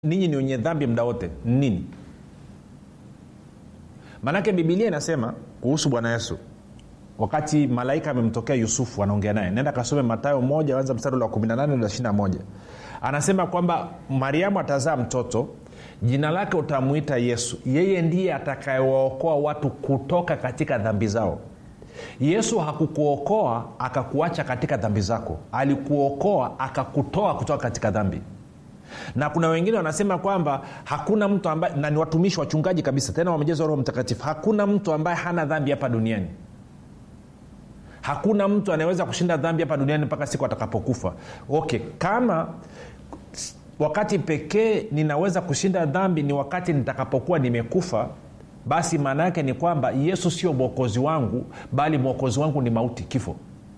ninyi ni wenye dhambi mda wote nini maanake bibilia inasema kuhusu bwana yesu wakati malaika amemtokea yusufu anaongea naye nenda kasome matayo moja anza mstari wa 18 na 21 anasema kwamba mariamu atazaa mtoto jina lake utamwita yesu yeye ndiye atakayewaokoa watu kutoka katika dhambi zao yesu hakukuokoa akakuacha katika dhambi zako alikuokoa akakutoa kutoka katika dhambi na kuna wengine wanasema kwamba hakuna mtu ambaye na ni watumishi wachungaji kabisa tena wamejezwa roho mtakatifu hakuna mtu ambaye hana dhambi hapa duniani hakuna mtu anayeweza kushinda dhambi hapa duniani mpaka siku atakapokufa okay kama wakati pekee ninaweza kushinda dhambi ni wakati nitakapokuwa nimekufa basi maana yake ni kwamba yesu sio mwokozi wangu bali mwokozi wangu ni mauti kifo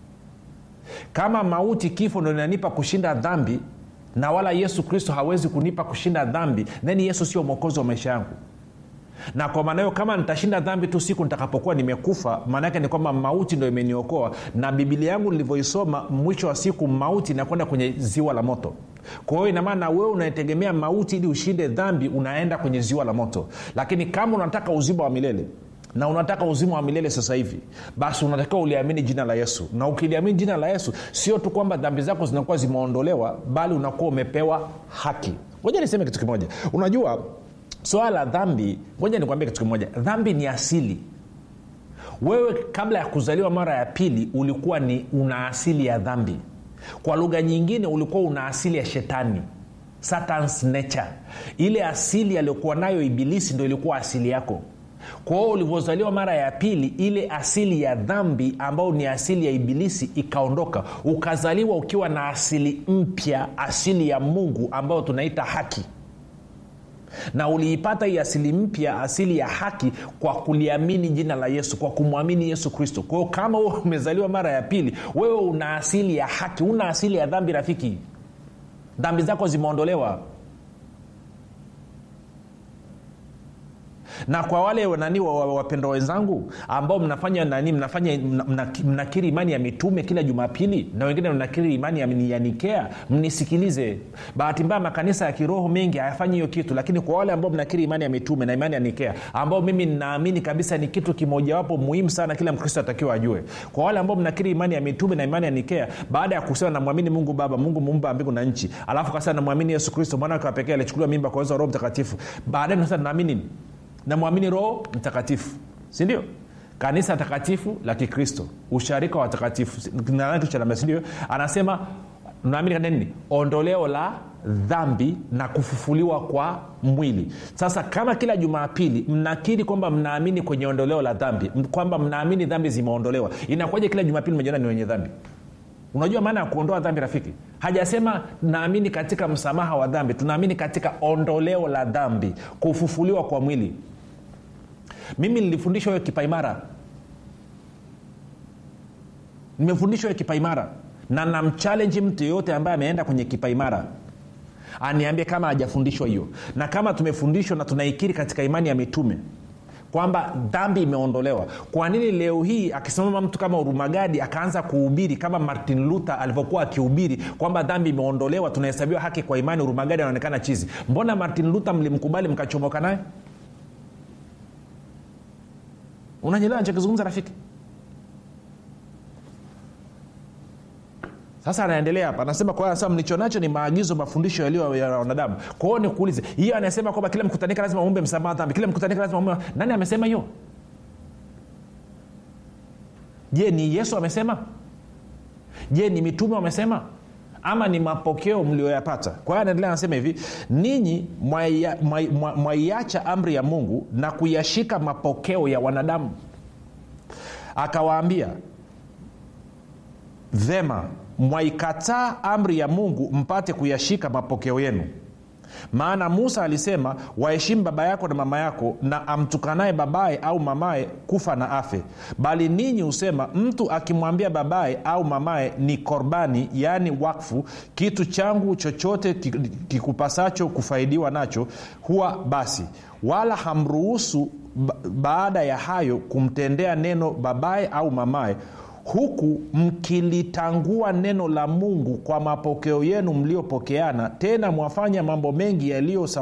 kama mauti kifo ndo inanipa kushinda dhambi na wala yesu kristo hawezi kunipa kushinda dhambi then yesu sio mwokozi wa maisha yangu na kwa maana hiyo kama nitashinda dhambi tu siku nitakapokuwa nimekufa maana yake ni kwamba mauti ndo imeniokoa na bibilia yangu nilivyoisoma mwisho wa siku mauti inakwenda kwenye ziwa la moto kwa hiyo inamaana wewe unaetegemea mauti ili ushinde dhambi unaenda kwenye ziwa la moto lakini kama unataka uzima wa milele na unataka uzima wa milele sasa hivi basi unatakiwa uliamini jina la yesu na ukiliamini jina la yesu sio tu kwamba dhambi zako zinakuwa zimeondolewa bali unakuwa umepewa haki ngoja niseme kitu kimoja unajua swala la dhambi ngoja nikwambia kitu kimoja dhambi ni asili wewe kabla ya kuzaliwa mara ya pili ulikuwa ni una asili ya dhambi kwa lugha nyingine ulikuwa una asili ya shetani satans nature ile asili aliyokuwa nayo ibilisi ndo ilikuwa asili yako kwa hiyo ulivyozaliwa mara ya pili ile asili ya dhambi ambayo ni asili ya ibilisi ikaondoka ukazaliwa ukiwa na asili mpya asili ya mungu ambayo tunaita haki na uliipata hii asili mpya asili ya haki kwa kuliamini jina la yesu kwa kumwamini yesu kristo kwa hiyo kama wewe umezaliwa mara ya pili wewe una asili ya haki una asili ya dhambi rafiki dhambi zako zimeondolewa na kwa wale nani wapendwa wenzangu ambao mnafanya nani mnafanya mnakiri mna, mna imani ya mitume kila jumapili na wengine mnakiri imani ya, ya nikea mnisikilize bahati mbaya makanisa ya kiroho mengi hayafanyi hiyo kitu lakini kwa wale ambao mnakiri imani ya mitume na imani ya nikea ambao mimi ninaamini kabisa ni kitu kimojawapo muhimu sana kila mkristo atakiwa ajue kwa wale ambao mnakiri imani ya mitume na imani ya nikea baada ya kusema namwamini mungu baba mungu muumba mbingu na nchi alafu kasema namwamini yesu kristo mwana wake wa pekee alichukuliwa mimba kwa uwezo wa roho mtakatifu baadaye nasema naamini namwamini roho mtakatifu sindio kanisa takatifu la kikristo usharika wa watakatifu sindio anasema naamini nini ondoleo la dhambi na kufufuliwa kwa mwili sasa kama kila jumapili mnakiri kwamba mnaamini kwenye ondoleo la dhambi kwamba mnaamini dhambi zimeondolewa inakuwaja kila jumapili mejiona ni wenye dhambi unajua maana ya kuondoa dhambi rafiki hajasema naamini katika msamaha wa dhambi tunaamini katika ondoleo la dhambi kufufuliwa kwa mwili mimi nilifundishwa hiyo kipaimara nimefundishwa hiyo kipaimara na namchalenji mtu yeyote ambaye ameenda kwenye kipaimara aniambie kama hajafundishwa hiyo na kama tumefundishwa na tunaikiri katika imani ya mitume kwamba dhambi imeondolewa kwa nini leo hii akisimama mtu kama urumagadi akaanza kuhubiri kama martin luther alivyokuwa akihubiri kwamba dhambi imeondolewa tunahesabiwa haki kwa imani urumagadi anaonekana chizi mbona martin luther mlimkubali mkachomoka naye unanyelewa nachokizungumza rafiki sasa anaendelea hapa anasema kwa sasa mlicho nacho ni maagizo mafundisho yaliyo ya wanadamu kwa hiyo nikuulize hiyo anasema kwamba kila mkutanika lazima umbe msamaha dhambi kila mkutanika lazima umbe nani amesema hiyo je ni yesu amesema je ni mitume wamesema ama ni mapokeo mlioyapata kwa hiyo anaendelea anasema hivi ninyi mwaiacha amri ya mungu na kuyashika mapokeo ya wanadamu akawaambia vema mwaikataa amri ya mungu mpate kuyashika mapokeo yenu maana musa alisema waheshimu baba yako na mama yako na amtukanaye babaye au mamaye kufa na afe bali ninyi husema mtu akimwambia babaye au mamaye ni korbani yaani wakfu kitu changu chochote kikupasacho kufaidiwa nacho huwa basi wala hamruhusu baada ya hayo kumtendea neno babaye au mamaye huku mkilitangua neno la mungu kwa mapokeo yenu mliopokeana tena mwafanya mambo mengi yaliyo